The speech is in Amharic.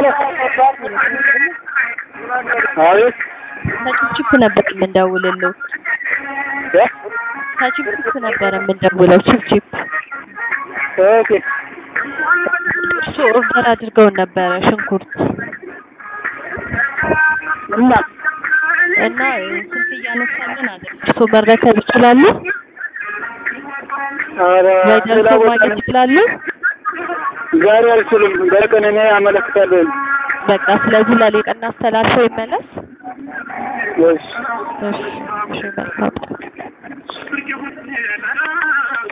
አቤት ከችፕ ነበር የምንደውልለው። እ? ከችፕ ነበር የምንደውለው። ችፕ ኦኬ እሱ ኦርደር አድርገውን ነበረ ሽንኩርት እና እና ስልክ እያነሳልን አለ። እርሶ መረከብ ይችላሉ ኧረ ወይ ሌላ ደርሶ ቦታ ማግኘት ይችላሉ? ዛሬ አልችልም። በቀን እኔ አመለክታለሁ። በቃ ስለዚህ ለሌላ ቀን አስተላልፈው ይመለስ። እሺ እሺ እሺ መልካም